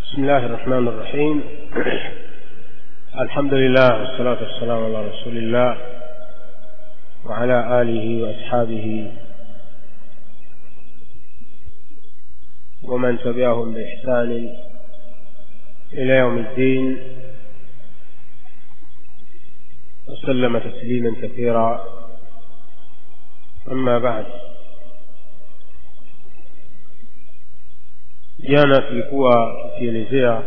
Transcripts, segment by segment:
بسم الله الرحمن الرحيم الحمد لله والصلاة والسلام على رسول الله وعلى آله وأصحابه ومن تبعهم بإحسان إلى يوم الدين وسلم تسليما كثيرا أما بعد jana tulikuwa tukielezea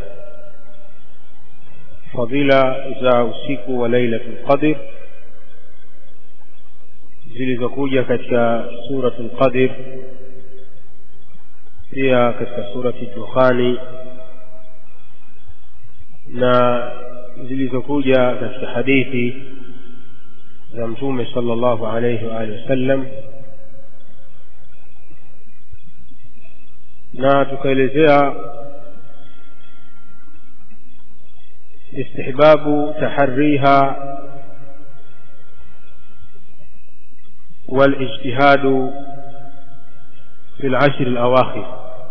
fadhila za usiku wa lailatul qadr zilizokuja katika suratul qadr pia katika surati dukhani na zilizokuja katika hadithi za mtume sallallahu alayhi wa alihi wasallam na tukaelezea istihbabu tahariha والاجتهاد في العشر الأواخر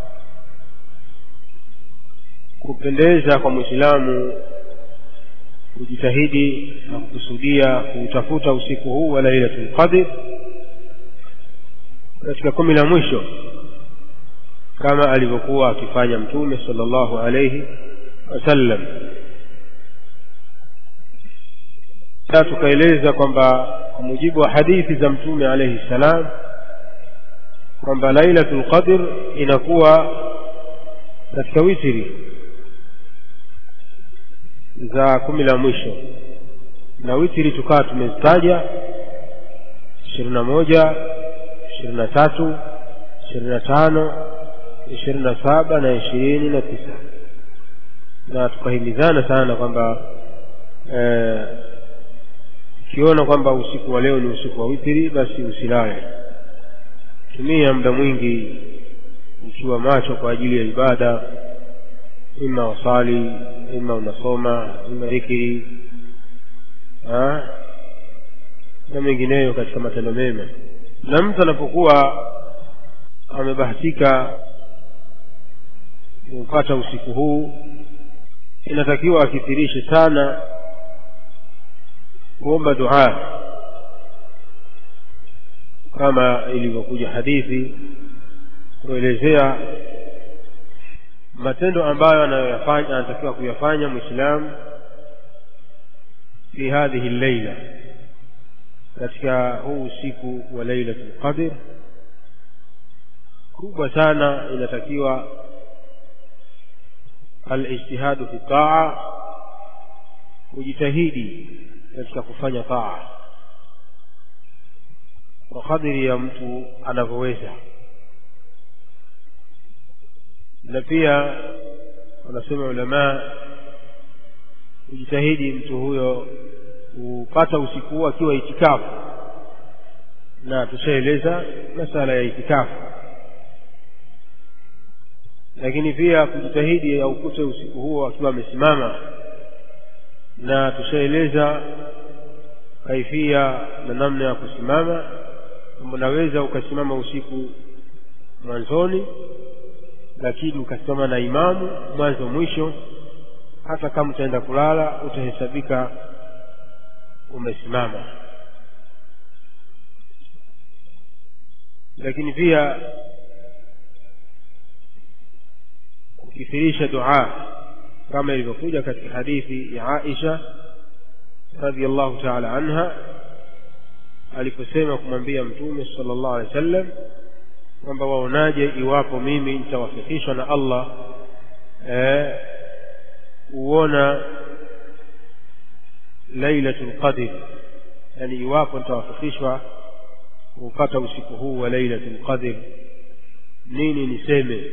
kupendeza kwa mwislamu kujitahidi na kukusudia kuutafuta usiku huu wa lailatul qadr katika kumi la mwisho kama alivyokuwa akifanya mtume sallallahu alayhi wasallam na tukaeleza kwamba kwa mujibu wa hadithi za mtume alayhi salam kwamba lailatul qadr inakuwa katika witiri za kumi la mwisho na witiri tukawa tumezitaja ishirini na moja ishirini na tatu ishirini na tano ishirini na saba na ishirini na tisa na tukahimizana sana kwamba ukiona kwamba usiku wa leo ni usiku wa witiri basi usilale tumia muda mwingi ukiwa macho kwa ajili ya ibada ima wasali ima unasoma ima dhikiri na mengineyo katika matendo mema na mtu anapokuwa amebahatika kupata usiku huu inatakiwa akithirishe sana kuomba dua kama ilivyokuja hadithi kuelezea matendo ambayo anayoyafanya anatakiwa kuyafanya mwislamu fi hadhihi llaila katika huu usiku wa lailatul qadr kubwa sana inatakiwa alijtihadu fi taa kujitahidi katika kufanya taa kwa kadiri ya mtu anavyoweza na pia wanasema ulamaa kujitahidi mtu huyo kupata usiku huu akiwa itikafu na tushaeleza masala ya itikafu lakini pia kujitahidi aukute usiku huo akiwa amesimama na tushaeleza kaifia na namna ya kusimama kwamba unaweza ukasimama usiku mwanzoni lakini ukasimama na imamu mwanzo mwisho hata kama utaenda kulala utahesabika umesimama lakini pia kukithirisha dua kama ilivyokuja katika hadithi ya Aisha radhiallahu ta'ala anha aliposema kumwambia mtume sallallahu alaihi wasallam kwamba waonaje iwapo mimi nitawafikishwa na Allah eh, uona lailatul qadr yani iwapo nitawafikishwa kupata usiku huu wa lailatul qadr nini niseme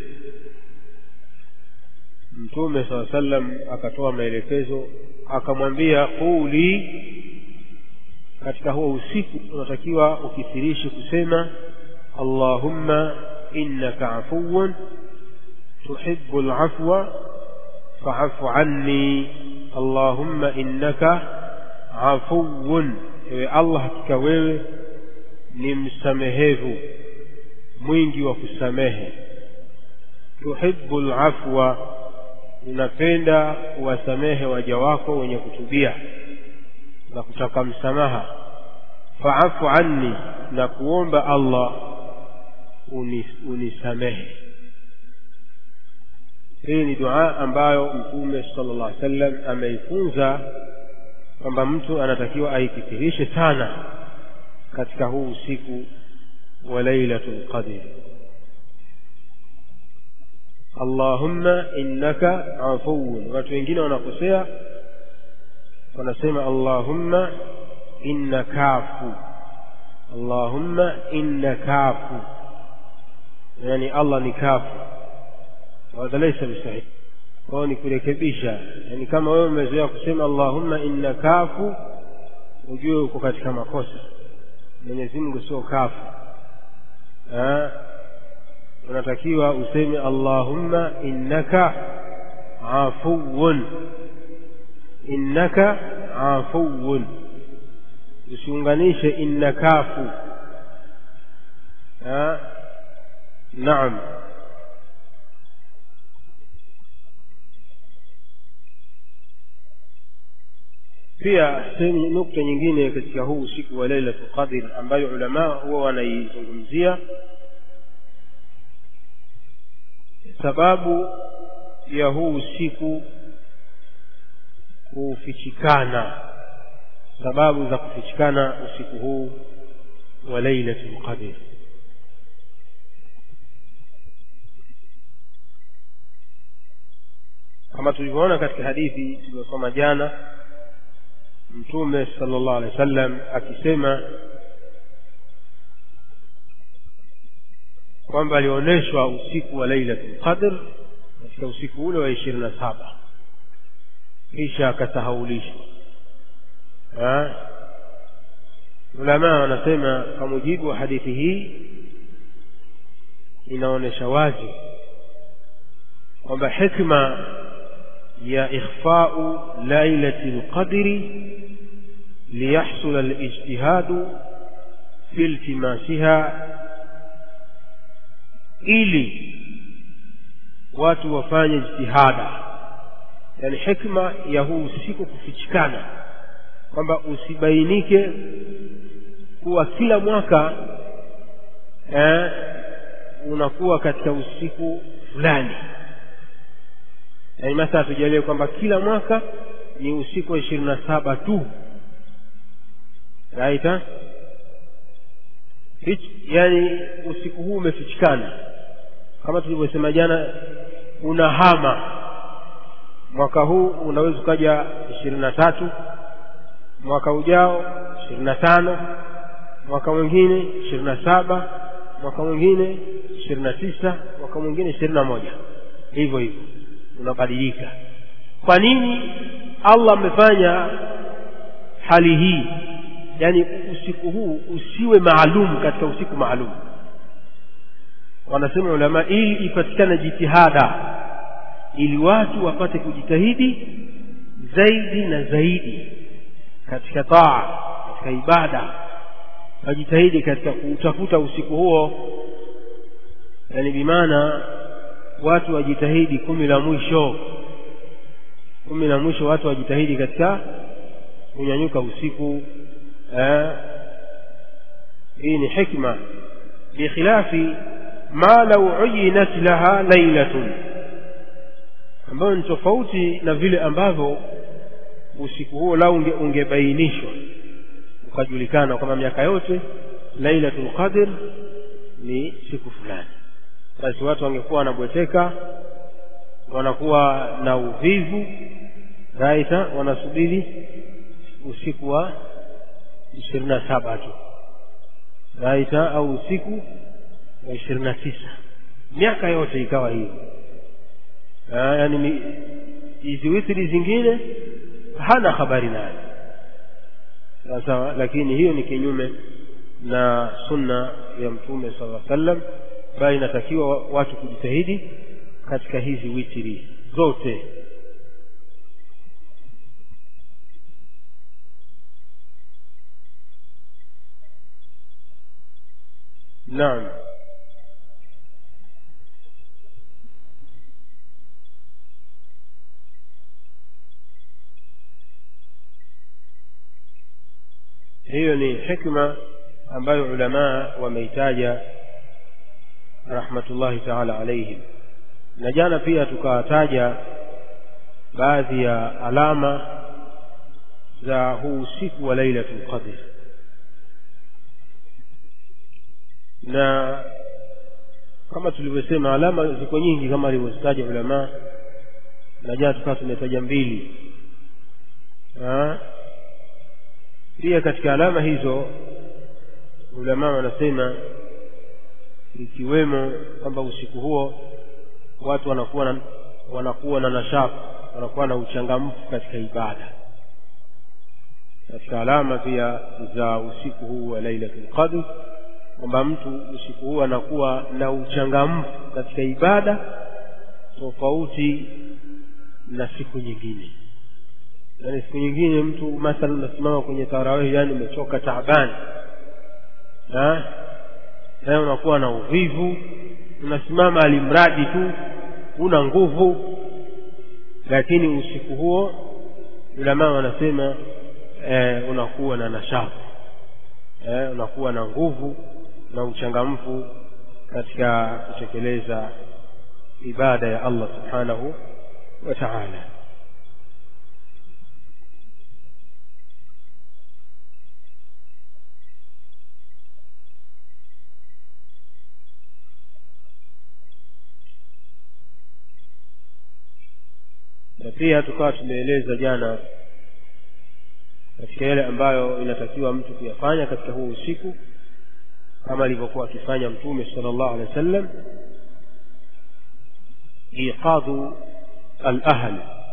mtume saa sallam akatoa maelekezo akamwambia quli katika huo usiku unatakiwa ukithirishi kusema allahumma innaka afuwun tuhibbu alafwa fa'fu anni allahumma innaka afuwun ewe allah hakika wewe ni msamehevu mwingi wa kusamehe tuhibbu alafwa unapenda kuwasamehe waja wako wenye kutubia na kutaka msamaha faafu anni na kuomba allah unisamehe hii ni dua ambayo mtume sala llah sallam ameifunza kwamba mtu anatakiwa aikithirishe sana katika huu usiku wa lailatu lqadri allahumma innaka afuun watu wengine wanakosea wanasema allahumma inna kafu allahumma inna kafu yani allah ni kafu hadha laisa bisahih kwao ni kurekebisha yani kama wewe umezoea kusema allahumma inna kafu ujue uko katika makosa mwenyezi mungu sio kafu unatakiwa useme allahumma innaka afuun innaka afuun usiunganishe inna kafu naam pia sehemu nukta nyingine katika huu usiku wa lailatu qadr ambayo ulamaa huwa wanaizungumzia sababu ya huu usiku kufichikana sababu za kufichikana usiku huu wa lailatu lqadr kama tulivyoona katika hadithi tuliyosoma jana mtume sala llahu alehi wa sallam akisema kwamba alionyeshwa usiku wa lailatul qadr katika usiku ule wa ishirini na saba kisha akasahaulishwa ulamaa wanasema kwa mujibu wa hadithi hii inaonyesha wazi kwamba hikma ya ikhfau lailati lqadri liyahsula lijtihadu fi iltimasiha ili watu wafanye jitihada yani hikma ya huu usiku kufichikana kwamba usibainike kuwa kila mwaka eh, unakuwa katika usiku fulani yani mathala tujalie kwamba kila mwaka ni usiku wa ishirini na saba tu raita yani usiku huu umefichikana kama tulivyosema jana unahama mwaka huu unaweza ukaja ishirini na tatu mwaka ujao ishirini na tano mwaka mwingine ishirini na saba mwaka mwingine ishirini na tisa mwaka mwingine ishirini na moja hivyo hivyo unabadilika kwa nini allah amefanya hali hii yaani usiku huu usiwe maalum katika usiku maalum wanasema ulama ili ipatikane jitihada ili watu wapate kujitahidi zaidi na zaidi katika taa katika ibada wajitahidi katika kuutafuta usiku huo yani bimaana watu wajitahidi kumi la mwisho kumi la mwisho watu wajitahidi katika kunyanyuka usiku eh, hii ni hikma bikhilafi ma lau uyinat laha lailatun ambayo ni tofauti na vile ambavyo usiku huo lau unge, ungebainishwa ukajulikana kwamba miaka yote lailatul qadr ni siku fulani basi watu wangekuwa wanabweteka wanakuwa na uvivu raita wanasubiri usiku wa ishirini na saba tu raita au usiku wa ishirini na tisa miaka yote ikawa hiyo yaani hizi witri zingine hana habari nayo sawa lakini hiyo ni kinyume na sunna ya mtume sala lla sallam bali inatakiwa watu kujitahidi katika hizi witri zote naam hiyo ni hikma ambayo ulamaa wameitaja rahmatullahi taala alaihim na jana pia tukawataja baadhi ya alama za huu usiku wa lailatul qadr na kama tulivyosema alama ziko nyingi kama alivyozitaja ulamaa na jana tukawa tumetaja mbili ha? pia katika alama hizo ulamaa wanasema ikiwemo kwamba usiku huo watu wanakuwa na, wanakuwa na nashati wanakuwa na uchangamfu katika ibada katika alama pia za usiku huu wa lailatul qadr kwamba mtu usiku huu anakuwa na uchangamfu katika ibada tofauti na siku nyingine yaani siku nyingine mtu mathalan unasimama kwenye tarawih yani umechoka taabani naye unakuwa na uvivu unasimama alimradi tu una nguvu lakini usiku huo ulamaa wanasema e, unakuwa na nashati e, unakuwa na nguvu na uchangamfu katika kutekeleza ibada ya Allah subhanahu wa ta'ala na pia tukawa tumeeleza jana katika yale ambayo inatakiwa mtu kuyafanya katika huu usiku kama alivyokuwa akifanya mtume sallallahu alaihi wasallam iqadhu al-ahl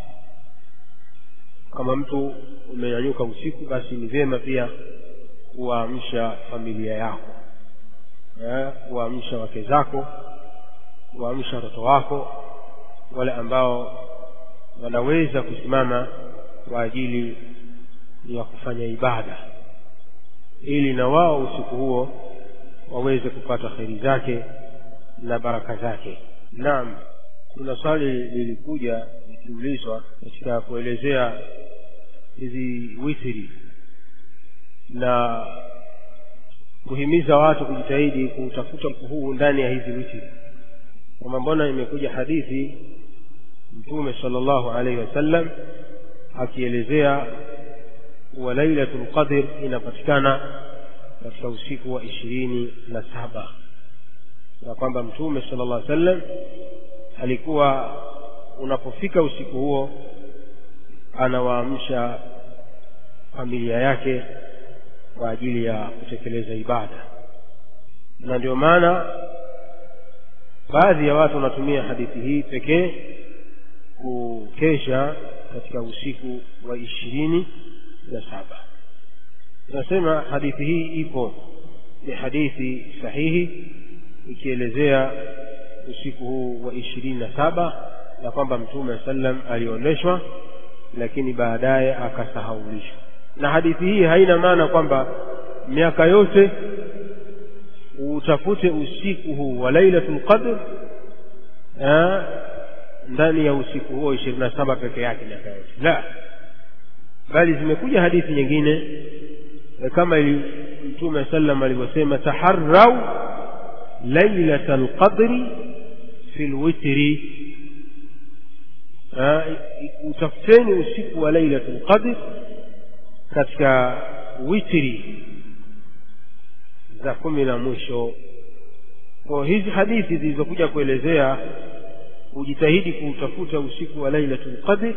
kama mtu umenyanyuka usiku basi ni vyema pia kuwaamsha familia yako kuwaamsha wake zako kuwaamsha watoto wako wale ambao wanaweza kusimama kwa ajili ya kufanya ibada ili na wao usiku huo waweze kupata kheri zake na baraka zake naam kuna swali lilikuja likiulizwa katika kuelezea hizi witiri na kuhimiza watu kujitahidi kutafuta huu ndani ya hizi witiri kwamba mbona imekuja hadithi mtume sallallahu alaihi wasallam akielezea wa lailatul qadr inapatikana katika usiku wa ishirini na saba na kwamba mtume sallallahu alaihi wasallam alikuwa unapofika usiku huo anawaamsha familia yake kwa ajili ya kutekeleza ibada na ndio maana baadhi ya watu wanatumia hadithi hii pekee kukesha katika usiku wa ishirini na saba tunasema hadithi hii ipo ni hadithi sahihi ikielezea usiku huu wa ishirini na saba na kwamba mtume sallam alionyeshwa lakini baadaye akasahaulishwa na hadithi hii haina maana kwamba miaka yote utafute usiku huu wa lailatul qadr ndani ya usiku huo ishirini na saba peke yake miaka yote la bali zimekuja hadithi nyingine kama ili mtume sallam alivyosema taharrau lailata lqadri fi lwitri utafuteni usiku wa lailatu lqadr katika witri za kumi na mwisho kwa hizi hadithi zilizokuja kuelezea ujitahidi kuutafuta usiku wa lailatul qadr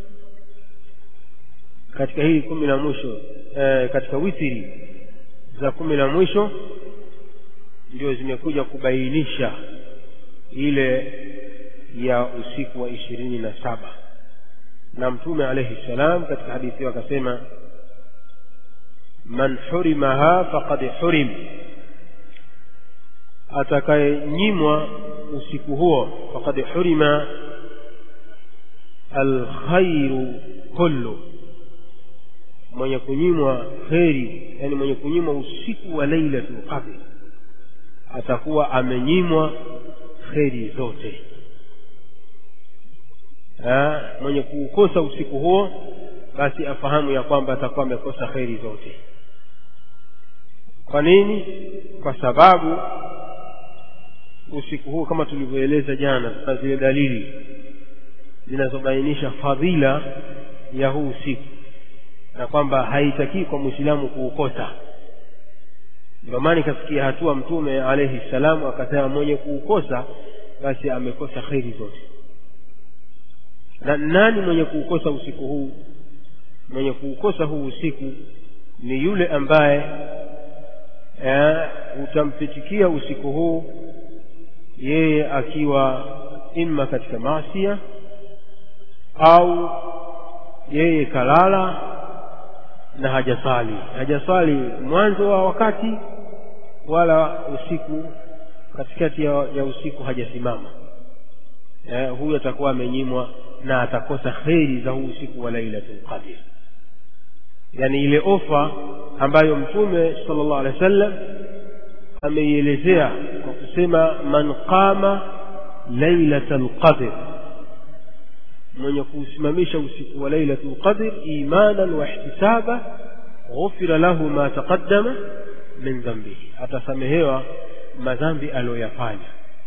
katika hili kumi la mwisho e, katika witiri za kumi la mwisho ndio zimekuja kubainisha ile ya usiku wa ishirini na saba na mtume alaihi ssalam katika hadithi hiyo akasema man hurimaha faqad hurim atakayenyimwa usiku huo faqad hurima alkhairu kullu mwenye kunyimwa kheri yani mwenye kunyimwa usiku wa lailatul qadr atakuwa amenyimwa kheri zote ha, mwenye kuukosa usiku huo basi afahamu ya kwamba atakuwa amekosa kheri zote kwa nini kwa sababu usiku huu kama tulivyoeleza jana na zile dalili zinazobainisha fadhila ya huu usiku na kwamba haitakii kwa mwislamu kuukosa ndio maana ikafikia hatua mtume alaihi salamu akasema mwenye kuukosa basi amekosa kheri zote na nani mwenye kuukosa usiku huu mwenye kuukosa huu usiku ni yule ambaye eh, utampitikia usiku huu yeye akiwa imma katika maasia au yeye kalala na hajasali hajasali mwanzo wa wakati wala usiku katikati ya, ya usiku hajasimama eh, huyu atakuwa amenyimwa na atakosa kheri za huu usiku wa lailatul qadr yani ile ofa ambayo mtume sallallahu alaihi wasallam ameielezea kwa kusema man qama lailatul qadr mwenye kuusimamisha usiku wa lailatul qadr imanan wa ihtisaba ghufira lahu ma taqaddama min dhanbihi atasamehewa madhambi aliyoyafanya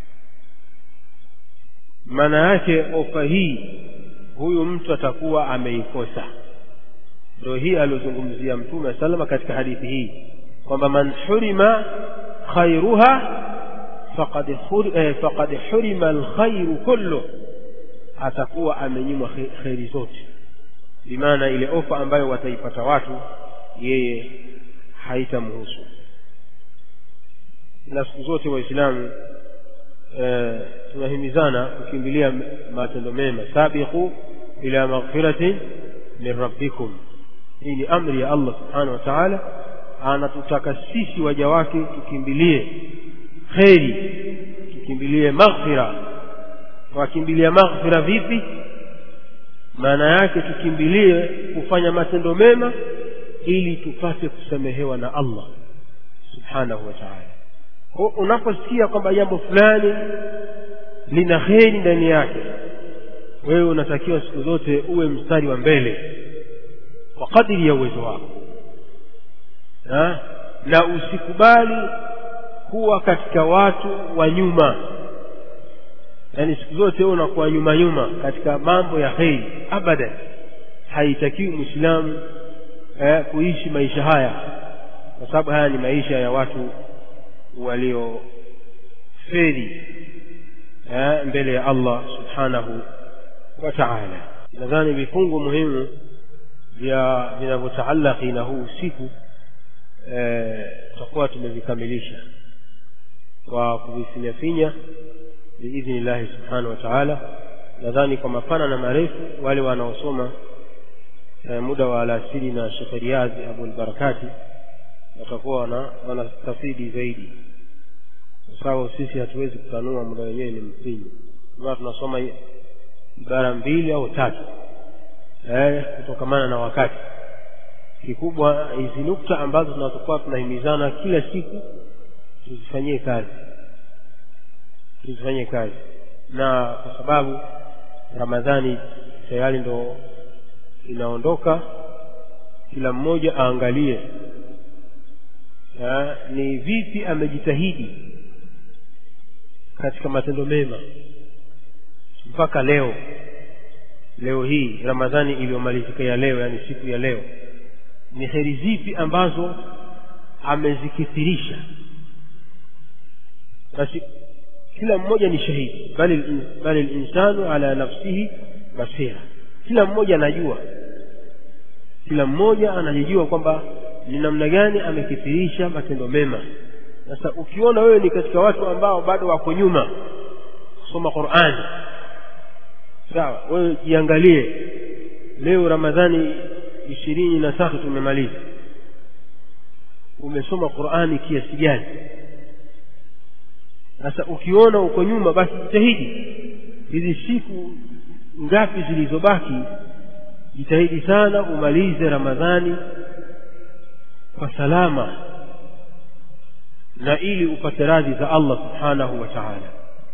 maana yake ofa hii huyu mtu atakuwa ameikosa ndio hii aliyozungumzia mtume salama katika hadithi hii kwamba man hurima khairuha faqad eh, faqad hurima alkhairu kullu atakuwa amenyimwa kheri zote bimaana ile ofa ambayo wataipata watu yeye haitamhusu na siku zote waislamu e, tunahimizana kukimbilia matendo mema sabiqu ila maghfiratin min rabbikum hii ni amri ya allah subhanahu wa taala anatutaka sisi waja wake tukimbilie kheri tukimbilie maghfira wakimbilia maghfira vipi maana yake tukimbilie kufanya matendo mema ili tupate kusamehewa na allah subhanahu wa taala unaposikia kwamba jambo fulani lina kheri ndani yake wewe unatakiwa siku zote uwe mstari wa mbele kwa kadiri ya uwezo wako ha? na usikubali kuwa katika watu wa nyuma yaani siku zote wewe unakuwa nyuma nyuma katika mambo ya kheri abadan haitakiwi mwislamu eh, kuishi maisha haya kwa sababu haya ni maisha ya watu walioferi eh, mbele ya allah subhanahu wa taala nadhani vifungu muhimu vya vinavyotaalaki na huu usiku tutakuwa eh, tumevikamilisha kwa kuvifinyafinya biidhni llahi subhanahu wa taala nadhani kwa mapana na marefu wale wanaosoma eh, muda wa alasiri na shekhe riadhi abulbarakati watakuwa wana wanastafidi zaidi kwa sababu sisi hatuwezi kutanua muda wenyewe ni mfinyi aa tunasoma ibara mbili au tatu eh, kutokamana na wakati kikubwa hizi nukta ambazo tunatakuwa tunahimizana kila siku tuzifanyie kazi tuzifanyie kazi na kwa sababu ramadhani tayari ndo inaondoka kila mmoja aangalie ha, ni vipi amejitahidi katika matendo mema mpaka leo leo hii ramadhani iliyomalizika ya leo yani siku ya leo ni heri zipi ambazo amezikithirisha basi kila mmoja ni shahidi bali bali linsanu ala nafsihi basira kila mmoja anajua kila mmoja anajijua kwamba ni namna gani amekithirisha matendo mema sasa ukiona wewe ni katika watu ambao bado wako nyuma kusoma qurani sawa wewe jiangalie leo ramadhani ishirini na tatu tumemaliza umesoma qurani kiasi gani sasa ukiona uko nyuma basi jitahidi hizi siku ngapi zilizobaki jitahidi sana umalize ramadhani kwa salama na ili upate radhi za allah subhanahu wa taala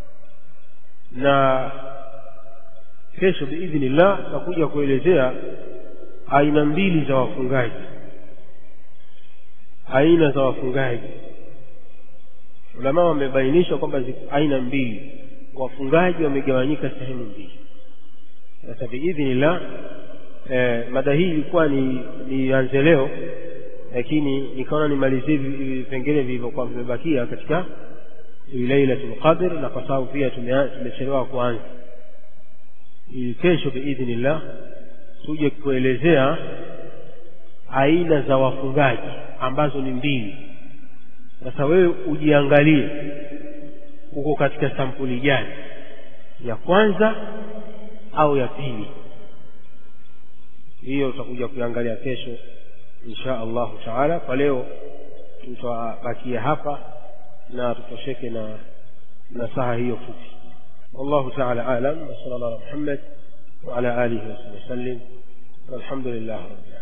na kesho biidhnillah takuja kuelezea aina mbili za wafungaji aina za wafungaji ulama wamebainisha kwamba ziko aina mbili wafungaji wamegawanyika sehemu mbili sasa biidhnillah eh, mada hii ilikuwa ni nianze leo lakini nikaona nimalizie vipengele vilivyokuwa vimebakia katika lailatul qadr na kwa sababu pia tumechelewa kuanza ili kesho biidhnillah tuje kuelezea aina za wafungaji ambazo ni mbili sasa wewe ujiangalie uko katika sampuli gani ya kwanza au ya pili hiyo tutakuja kuiangalia kesho insha allahu taala kwa leo tutabakia hapa na tutosheke na nasaha hiyo fupi والله تعالى أعلم وصلى الله على محمد وعلى آله وصحبه وسلم والحمد لله رب العالمين